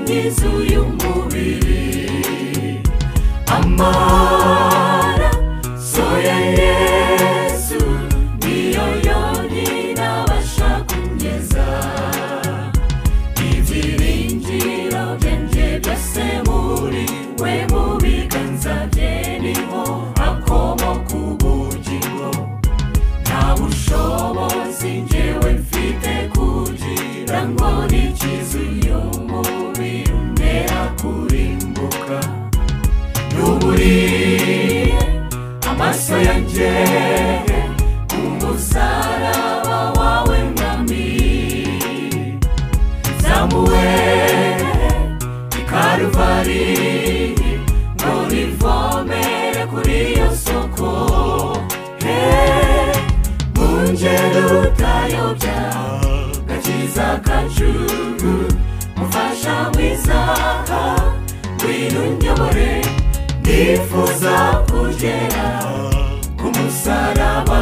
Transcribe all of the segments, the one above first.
n'inzu y'umubiri amaraso ya yesu niyo yonyine abasha kugeza ibyiringiro byanjye byose muri we mu biganza bye niho akomoka ubugingo nta bushobozi njyewe mfite kugira ngo nikize uyu mubiri umera kurimbuka n'uburiye amaso yanjye ku musaraba wawe mwami zamuwe i karuvari ngo rivomere kuri iyo soko Hey, mu ngendo utayobya gakiza kacu mufasha mwiza ngwino unyobore nifuza kugera ku musaraba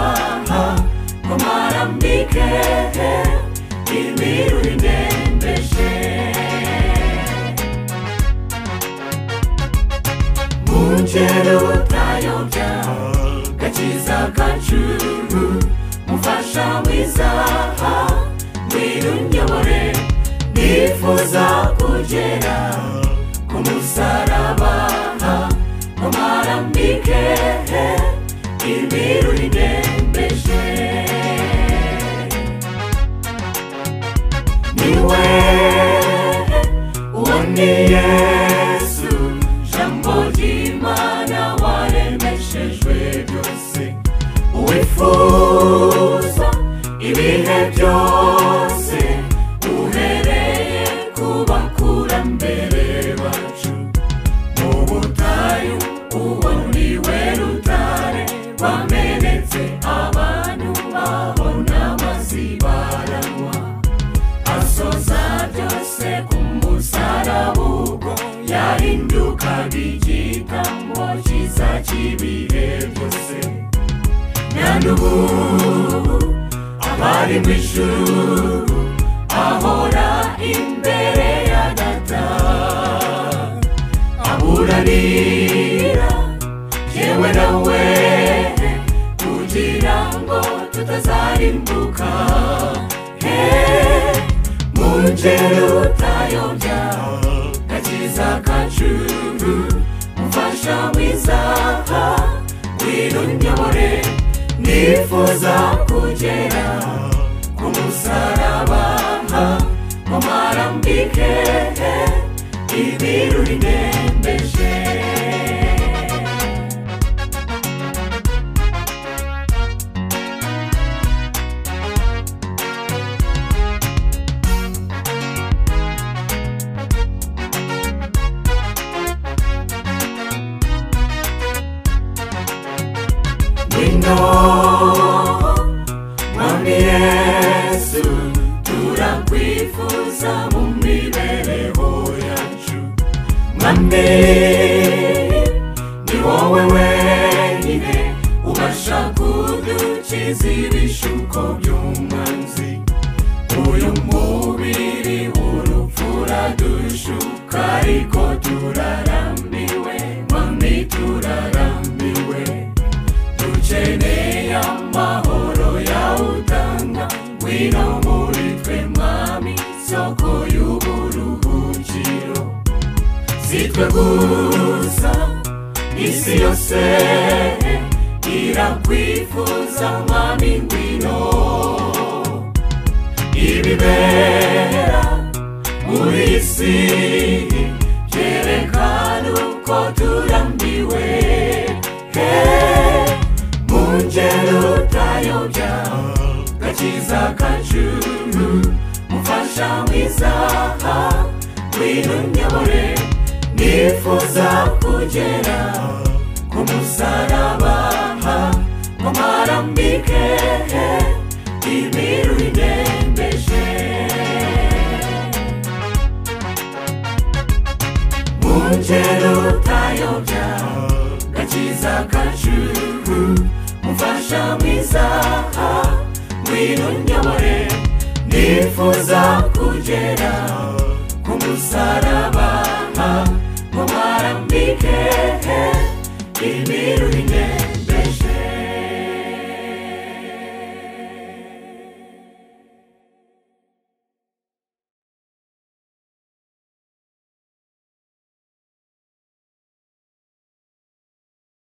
ngo marambike imiru indembeje mu ngendo utayobya gakiza kacu mufasha mwiza ngwino unyobore nifuza kugera ku musaraba ngo marambike ibiru ridembeje niwe uwo ni yesu jambo ry'imana waremeshejwe byose uwifuza ibihe byose uhereye ku bakurambere bacu mu butayu uwo ni we rutare wamenetse abantu babona amazi baranywa asoza byose ku musaraba ubwo yahindukaga igitambo cyiza cy'ibihe byose none ubu abari mu ijuru ahora imbere ya data aburanira yewe nawe kugira ngo tutazarimbuka Hey, mu ngero utayobya gakiza kacu umfasha mwiza ngwino unyobore nifuza kugera ku musaraba ngo marambike ibiru ridembeje Wino Mwami Yesu Turakwifuza mu mibereho yacu Mwami Ni wowe wenyine Ubasha kudukiza ibishuko by'umwanzi Uyu mubiri urupfu uradushuka Ariko turarambiwe Mwami turarambiwe dukeneye amahoro yawe utanga ngwino muri twe mwami soko y'uburuhukiro si twe gusa isi yose irakwifuza mwami ngwino ibibera muri iyi si byerekana uko turambiwe Hey, mu ngendo utayobya gakiza kacu mufasha mwiza ngwino unyobore nifuza kugera ku musaraba ngo marambike imiru idembeje mu ngendo utayobya gakiza kacu umfasha mwiza ngwino unyobore nifuza kugera ku umusaraba mubarambike imira